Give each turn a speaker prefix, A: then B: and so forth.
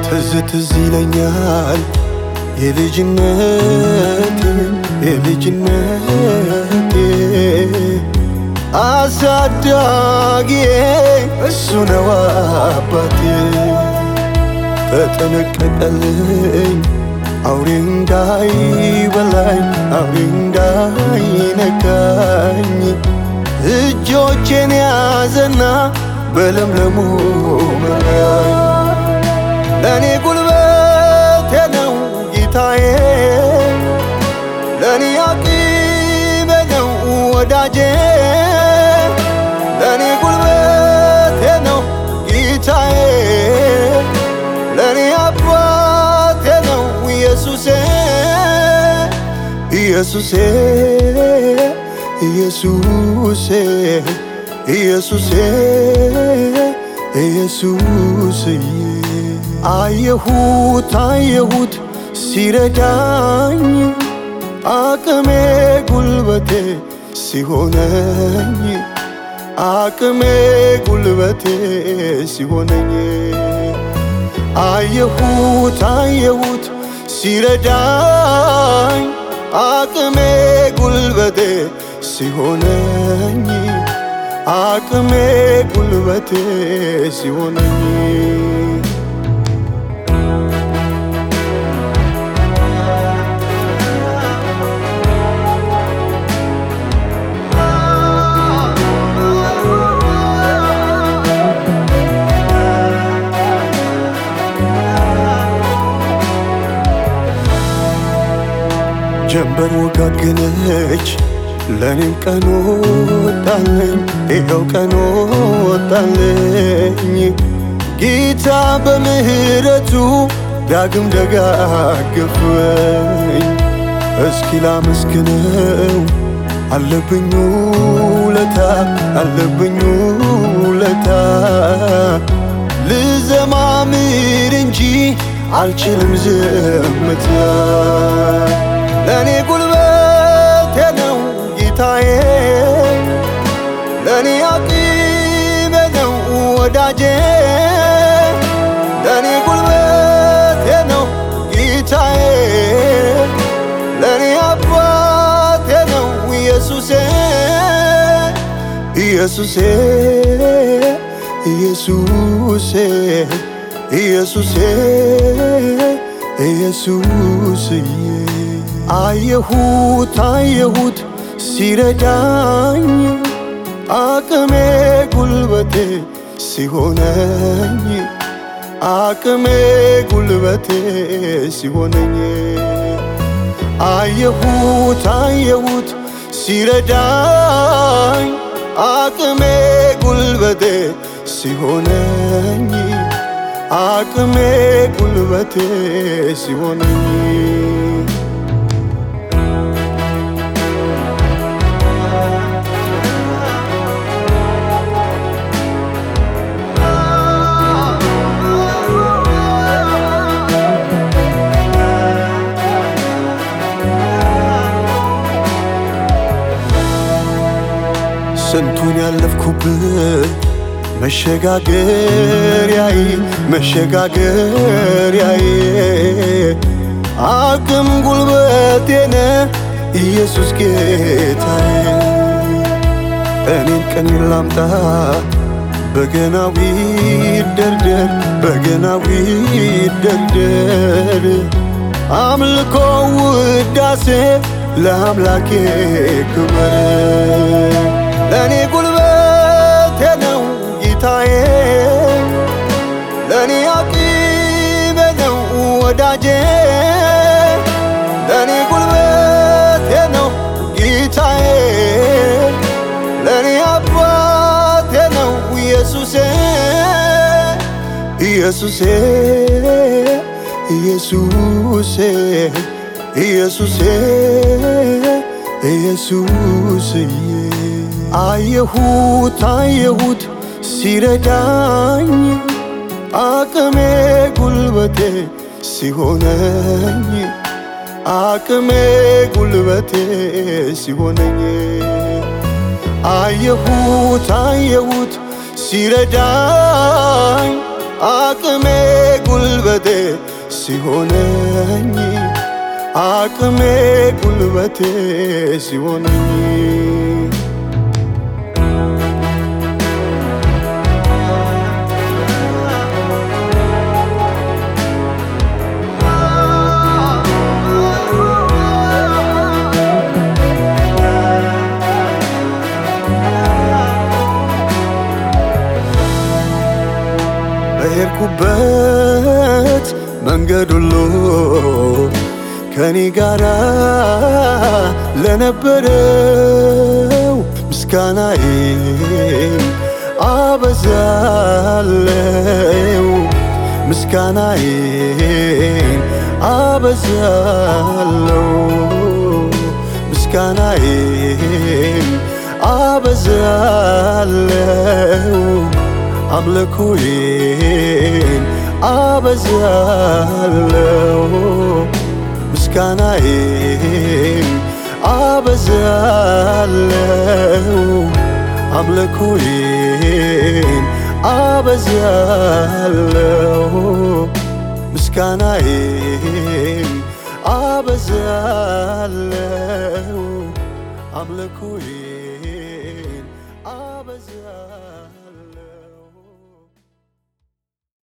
A: ትዝ ትዝ ይለኛል የልጅነቴ የልጅነቴ አሳዳጊዬ እሱ ነው አባቴ ተጠነቀቀልኝ አውሬ እንዳይበላኝ አውሬ እንዳይነካኝ እጆቼን ያዘና በለምለሙ መራኝ ለእኔ ጉልበቴ ነው ጌታዬ ለእኔ አቅሜ ነው ወዳጄ ለእኔ ጉልበቴ ነው ጌታዬ ለእኔ አባቴ ነው ኢየሱሴ ኢየሱሴ ኢየሱሴ ኢየሱሴ ኢየሱስዬ አየሁት አየሁት ሲረዳኝ አቅሜ ጉልበቴ ሲሆነኝ አቅሜ ጉልበቴ ሲሆነኝ አየሁት አየሁት ሲረዳኝ አቅሜ ጉልበቴ ሲሆነኝ አቅሜ ጉልበቴ ሲሆነኝ ጀንበር ወጋገነች ለኔም ቀን ወጣለኝ ይኸው ቀን ወጣለኝ ጌታ በምህረቱ ዳግም ደጋገፈኝ እስኪ ላመስግነው አለብኝ ውለታ አለብኝ ውለታ ልዘማምር እንጂ አልችልም ዝምታ ለእኔ ጉልበቴ ነው ጌታዬ ለእኔ አቅሜ ነው ወዳጄ ለእኔ ጉልበቴ ነው ጌታዬ ለእኔ አባቴ ነው ኢየሱሴ ኢየሱሴ ኢየሱሴ ኢየሱሴ ኢየሱስዬ አየሁት አየሁት ሲረዳኝ አቅሜ ጉልበቴ ሲሆነኝ አቅሜ ጉልበቴ ሲሆነኝ አየሁት አየሁት ሲረዳኝ አቅሜ ጉልበቴ ሲሆነኝ አቅሜ ጉልበቴ ሲሆነኝ ስንቱን ያለፍኩብህ መሸጋገሪያዬ መሸጋገሪያዬ አቅም ጉልበቴነ ኢየሱስ ጌታዬ እኔን ቀኔን ላምጣ በገናዊ ደርደር በገናዊ ደርደር አምልኮ ውዳሴ ለአምላኬ ክብር ለእኔ ጉልበቴ ነው ጌታዬ ለእኔ አቅሜ ነው ወዳጄ ለእኔ ጉልበቴ ነው ጌታዬ ለእኔ አባቴ ነው ኢየሱሴ ኢየሱሴ ኢየሱሴ ኢየሱሴ ኢየሱስዬ አየሁት አየሁት ሲረዳኝ አቅሜ ጉልበቴ ሲሆነኝ አቅሜ ጉልበቴ ሲሆነኝ አየሁት አየሁት ሲረዳኝ አቅሜ ጉልበቴ ሲሆነኝ አቅሜ ጉልበቴ ሲሆነኝ በሄድኩበት መንገድ ሁሉ ከኔ ጋራ ለነበረው ምስጋናዬን አበዛለው ምስጋናዬን አበዛለው ምስጋናዬን አበዛለው አምልኮዬን አበዛለው ምስጋናዬን አበዛለው አምልኮዬን አበዛለው ምስጋናዬን አበዛለው አምልኮዬን